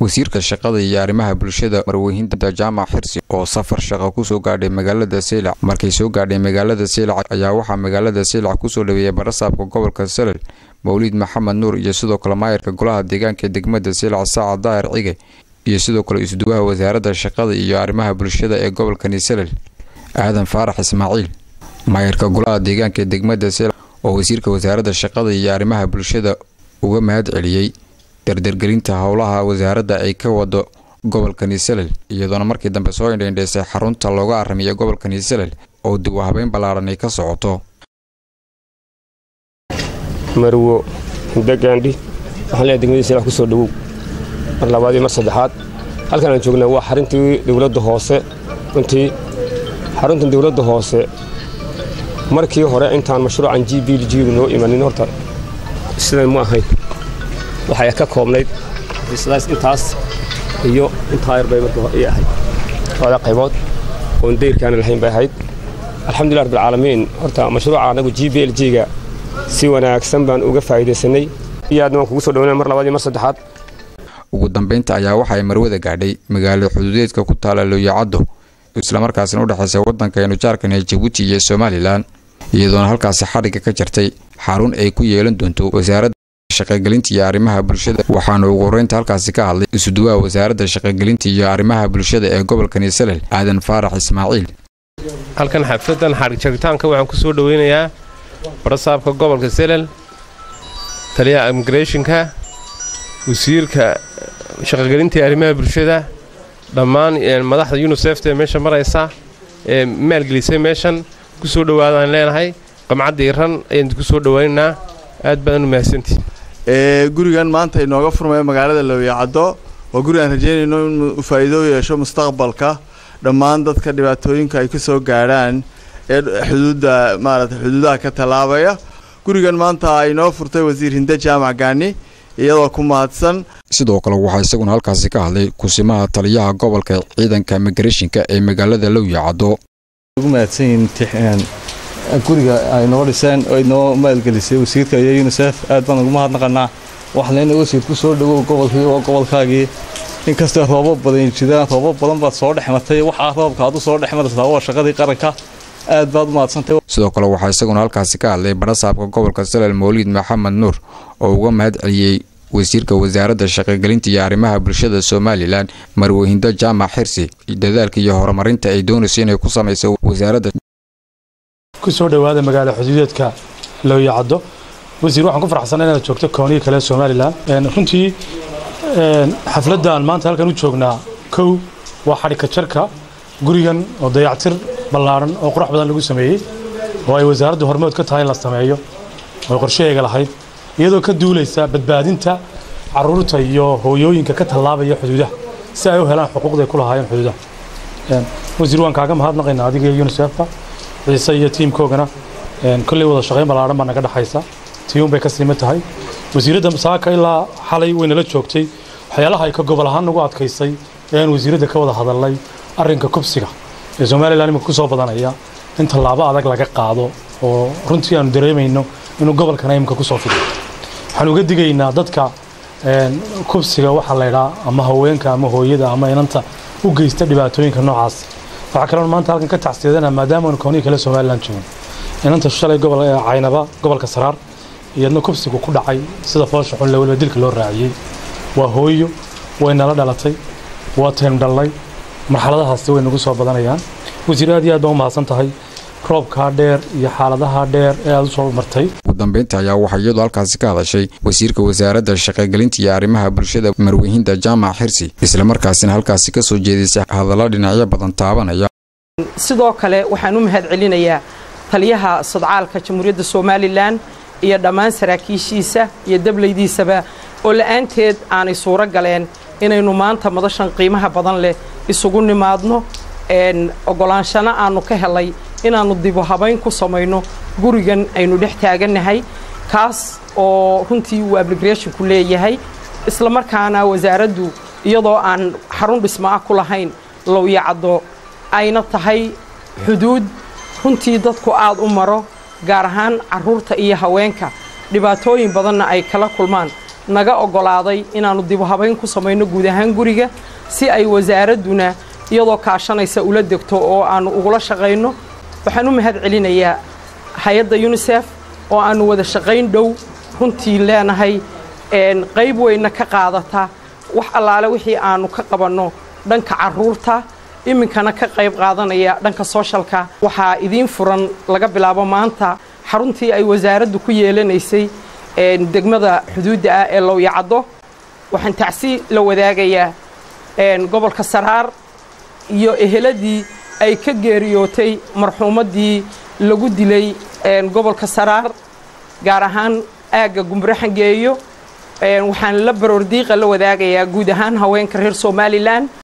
wasiirka shaqada iyo arrimaha bulshada marweyhinta jaamac xirsi oo safar shaqo kusoo gaadhay magaalada seylac markay soo gaadhay magaalada seylac ayaa waxaa magaalada seylac kusoo dhaweeyay barasaabka gobolka salel mawliid maxamed nuur iyo sidoo kale maayarka golaha deegaanka degmada seylac saacad daahir cige iyo sidoo kale isduwaha wasaaradda shaqada iyo arrimaha bulshada ee gobolkani salel aadan faarax ismaaciil maayarka golaha deegaanka ee degmada seylac oo wasiirka wasaaradda shaqada iyo arrimaha bulshada uga mahad celiyey dardargelinta howlaha wasaaradda ay ka wado gobolkani salel iyadoona markii dambe soo indhaindhaysay xarunta looga aramiya gobolkani salel oo dib u habeyn ballaaran ay ka socoto marwo mudagaandhi waxaan leeyahay degmadii seylac kusoo dhawow mar labaad iyo mar saddexaad halkan aan joognaa waa xaruntii dowladda hoose runtii xaruntan dowladda hoose markii hore intaan mashruucan g b g noo imanin horta sidan mu ahayn waxay ka koobnayd xafiisladaas intaas iyo intaa yar bay markii hore ahayd labada qaybood oon dayrkaana lahayn bay ahayd alxamdulilah rabbilcaalamiin horta mashruuca anagu g b l g-ga si wanaagsan baan uga faa'iidaysanay iyo aadna waan kugu soo dhawnaa mar labaad iyo mar saddexaad ugu dambeynta ayaa waxa ay marwada gaadhay magaalo xuduudeedka ku taala looyacaddo islamarkaasina u dhexaysa waddankaynu jaarkan ee jabuuti iyo somalilan iyadoona halkaasi xadhigga ka jartay xarun ay ku yeelan doonto wasaaradda shaqagelinta iyo arrimaha bulshada waxaana ugu horreynta halkaasi ka hadlay isuduwaha wasaaradda shaqagelinta iyo arrimaha bulshada ee gobolkani salel aadan faarax ismaaciil halkan xafladan xadhig jaritaanka waxaan ku soo dhoweynayaa barasaabka gobolka selel taliyaha immigrationka wasiirka shaqagelinta iyo arrimaha bulshada dhammaan madaxda yunisefta ee meesha maraysa ee maalgelisay meeshan ku soo dhowaadaan leenahay qamcadda iran ayaan ku soo dhowaynaynaa aad badan u mahadsantii gurigan maanta inooga furmaya magaalada lowyacaddo waa guri aan rajeynayno inuu faa'iido yeesho mustaqbalka dhammaan dadka dhibaatooyinka ay ka soo gaadhaan ee xuduudda maarata xuduudaha ka tallaabaya gurigan maanta inoo furtay wasiir hinde jaamac gaani iyadoo ku mahadsan sidoo kale waxaa isaguna halkaasi ka hadlay kusimaha taliyaha gobolka ciidanka migrashinka ee magaalada lowyacaddo ugu mahadsanyihin guriga ay noo dhiseen oo inoo maalgelisay wasiirka iyo yunisef aad baan ugu mahadnaqanaa waxaa leena wasiir ku soo dhawow gobolkii waa gobolkaagii inkastoo roobab badan jiraan roobab badan baad soo dhex martay waxaa roobka aad u soo dhex martaa waa shaqadii qaranka aad baad u mahadsantay sidoo kale waxaa isaguna halkaasi ka hadlay barasaabka gobolka salel mawliid maxamed nuur oo uga mahad celiyey wasiirka wasaaradda shaqagelinta iyo arrimaha bulshada somalilan marwehindo jaamac xirsi dadaalka iyo horumarinta ay doonayso inay ku samayso wasaaradda ku soo dhowaada magaalo xuduudeedka looyacaddo wasiir waxaan ku faraxsanay inaad joogto koonihii kale somalilan runtii xafladdan maanta halkan u joognaa kow waa xadhigka jarka gurigan oo dayactir ballaaran oo qurux badan lagu sameeyey oo ay wasaaraddu hormood ka tahay in la sameeyo oo qorshaheega lahayd iyadoo ka duulaysa badbaadinta caruurta iyo hooyooyinka ka tallaabaya xuduudaha si ay u helaan xuquuqday ku lahaayeen xuduudaha wasiir waan kaaga mahadnaqaynaa adiga iyo unisefka ciise iyo tiimkoogana kolley wada shaqayn ballaaran baa naga dhexaysa tiyuun bay ka siima tahay wasiiradda saaka ilaa xalay way nala joogtay waxyaalaha ay ka gobol ahaan nagu adkaysay ee aan wasiiradda ka wada hadalnay arrinka kubsiga ee somalilan imika ku soo badanaya in tallaabo adag laga qaado oo runtii aanu dareemayno inuu gobolkana imika ku soo fido waxaan uga digaynaa dadka kubsiga waxaa laydhaa ama haweenka ama hooyada ama inanta u geysta dhibaatooyinka noocaas waxaa kaloon maanta halkan ka tacsiyadanaa maadaama aanu koonihii kale somalilan joogin inanta shalay gobol caynaba gobolka saraar iyadna kubsigu ku dhacay sida foosha xunle weliba dilka loo raaciyey waa hooyo way nala dhalatay waa taynu dhallay marxaladahaasi way nagu soo badanayaan wasiir aad iyo aad baan u mahadsan tahay roobkaa dheer iyo xaaladaha dheer ee aad u soo martay ugu dambeynta ayaa waxaa iyadu halkaasi ka hadashay wasiirka wasaaradda shaqagelinta iyo arrimaha bulshada marwehinda jaamac xirsi islamarkaasina halkaasi ka soo jeedisay hadallo dhinacyo badan taabanaya sidoo kale waxaan u mahad celinayaa taliyaha sodcaalka jamhuuriyadda somalilan iyo dhammaan saraakiishiisa iyo dablaydiisaba oo la'aanteed aanay suuro galeen inaynu maanta madashan qiimaha badan leh isugu nimaadno ogolaanshana aannu ka helay inaannu dibu habayn ku samayno gurigan aynu dhex taagannahay kaas oo runtii uu abligreshinku leeyahay islamarkaana wasaaraddu iyadoo aan xarun dhismo ah ku lahayn lowyacaddo ayna tahay xuduud runtii dadku aad u maro gaar ahaan carruurta iyo haweenka dhibaatooyin badanna ay kala kulmaan naga oggolaaday inaannu dibu habayn ku samayno guud ahaan guriga si ay wasaaradduna iyadoo kaashanaysa ula degto oo aannu ugula shaqayno waxaan u mahad celinayaa hay-adda yunisef oo aannu wada shaqayn dhow runtii leenahay qayb weynna ka qaadata wax allaale wixii aannu ka qabanno dhanka carruurta iminkana ka qayb qaadanaya dhanka sooshalka waxaa idiin furan laga bilaabo maanta xaruntii ay wasaaraddu ku yeelanaysay degmada xuduudda ah ee lowyacaddo waxaan tacsi la wadaagayaa gobolka saraar iyo eheladii ay ka geeriyootay marxuumaddii lagu dilay gobolka saraar gaar ahaan aagga gumbure xangeeyo waxaan la baroordiiqa la wadaagayaa guud ahaan haweenka reer somalilan